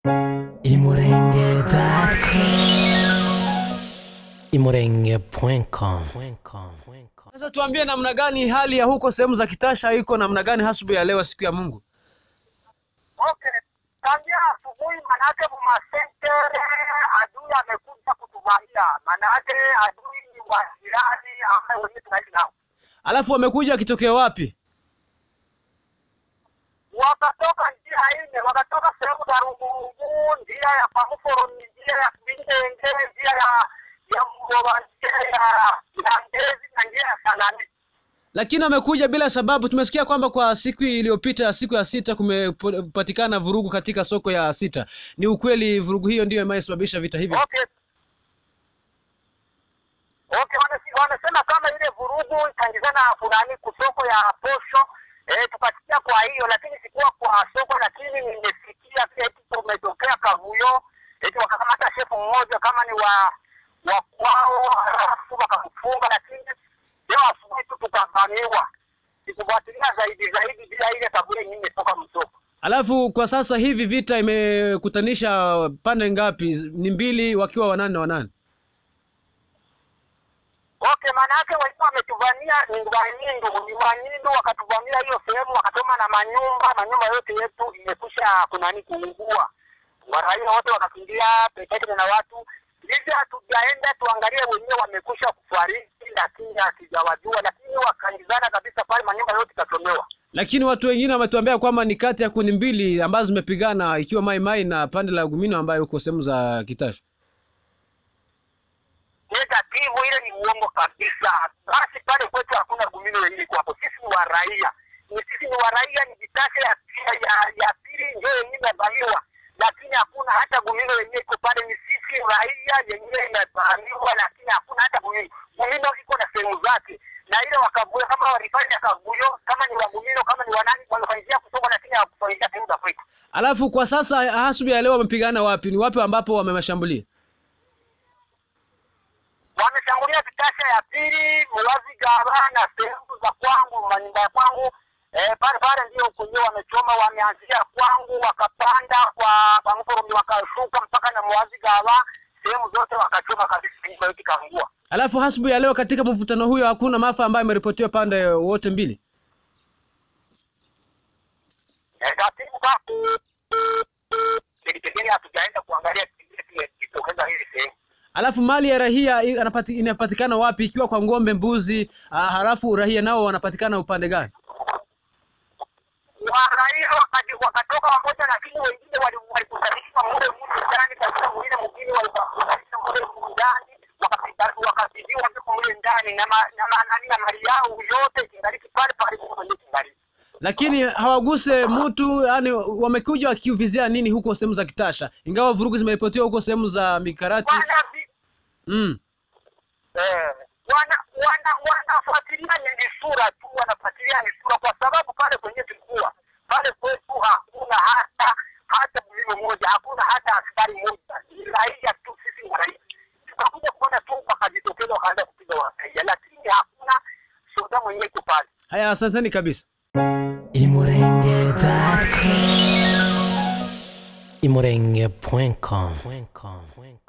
imurenge.com Sasa tuambie namna gani hali ya huko sehemu za Kitasha iko namna gani hasubu ya leo siku ya Mungu? Okay, tangia asubuhi manake mumasentere adui amekuja kutuvamia, manake adui ni wa jirani ambaye wenyewe tunaishi nao. Alafu wamekuja wakitokea wapi? Wakatoka njia ine, wakatoka sehemu za Rugurungu, njia ya Pamuforoni, njia ya Bindenge, njia ya ya Mgoba, njia ya ya Ngezi na njia ya Sanani. Lakini wamekuja bila sababu. Tumesikia kwamba kwa siku iliyopita, siku ya sita, kumepatikana vurugu katika soko ya sita. Ni ukweli vurugu hiyo ndiyo inayosababisha vita hivi? Okay. Okay, wanasi- wanasema kama ile vurugu itaingizana fulani kusoko ya posho eh, tukasikia kwa hiyo, lakini sikuwa kwa soko, lakini nimesikia pia eti kumetokea kavuyo eti wakakamata shefu mmoja kama ni wa wa kwao, halafu wakamfunga, lakini leo asubuhi tu tukavamiwa. Sikufuatilia zaidi zaidi bila ile kavuyo yenyewe imetoka msoko. Alafu kwa sasa hivi vita imekutanisha pande ngapi? Ni mbili, wakiwa wanane na wanane. Okay, maana yake walikuwa wametuvamia ni Wanyindu, ni Wanyindu wakatuvamia hiyo sehemu, wakatoma na manyumba, manyumba yote yetu imekusha kunani kuungua, waraia wote wakakimbia pekee na watu hivi. Hatujaenda tuangalie wenyewe wamekusha kufariki, lakini hatujawajua, lakini wakaingizana kabisa pale, manyumba yote ikachomewa. Lakini watu wengine wametuambia kwamba ni kati ya kundi mbili ambazo zimepigana, ikiwa Mai Mai na pande la Gumino ambayo huko sehemu za Kitasha. Negativu ile ni uongo kabisa. Basi pale kwetu hakuna gumino yenyewe iko hapo. Sisi ni waraia, ni sisi ni waraia, ni vitasha ya, ya, ya pili ndio yenyewe imebaniwa, lakini hakuna hata gumino yenyewe iko pale. Ni sisi raia yenyewe imebaniwa, lakini hakuna hata gumino. Gumino iko na sehemu zake, na ile wakavuyo kama walifanya kavuyo, kama ni wagumino, kama ni wanani, wamefanyia kusoma, lakini hawakufanyia sehemu za kwetu. Alafu kwa sasa hasubu ya leo wamepigana wapi? Ni wapi ambapo wamemashambulia? wameshambulia vitasha ya pili mulazi gaba na sehemu za kwangu manyumba ya kwangu eh, pale pale ndio kwenyewe wamechoma wameanzia kwangu wakapanda kwa bangoromi wakashuka mpaka na mwazi gaba sehemu zote wakachoma kabisa nyumba yote ikaungua Alafu hasubu ya leo katika mvutano huyo hakuna maafa ambayo imeripotiwa pande wote mbili. eh, katibu kwa pengine hatujaenda kuangalia kile kitokeza hili sehemu Alafu mali ya rahia i- anapati, inapatikana wapi ikiwa kwa ng'ombe, mbuzi, ah, halafu rahia nao wanapatikana upande gani? waraia wakaji- wakatoka wamoja, lakini wengine wali- walikusanishwa mule mule ndani katika mwingine mwingine walikusanishwa mule mule ndani wakapita- wakapigiwa viko mule ndani na ma- na ma- nani na mali yao yote kingaliki pale pale kwenye kingaliki. Lakini hawaguse mtu, yani wamekuja wakiuvizia nini huko sehemu za Kitasha, ingawa vurugu zimeripotiwa huko sehemu za Mikarati. Wana vi- Mm. eh, wana wana wanafuatilia ni ni sura tu, wanafuatilia ni sura, kwa sababu pale kwenye tulikuwa pale kwetu hakuna hata hata mlimo moja, hakuna hata askari moja, ni raia tu, sisi ni raia. Tukakuja kuona tu wakajitokeza wakaanza kupiga waraia, lakini hakuna soda mwenyewe iko pale. Haya, asanteni kabisa. imurenge.com imurenge.com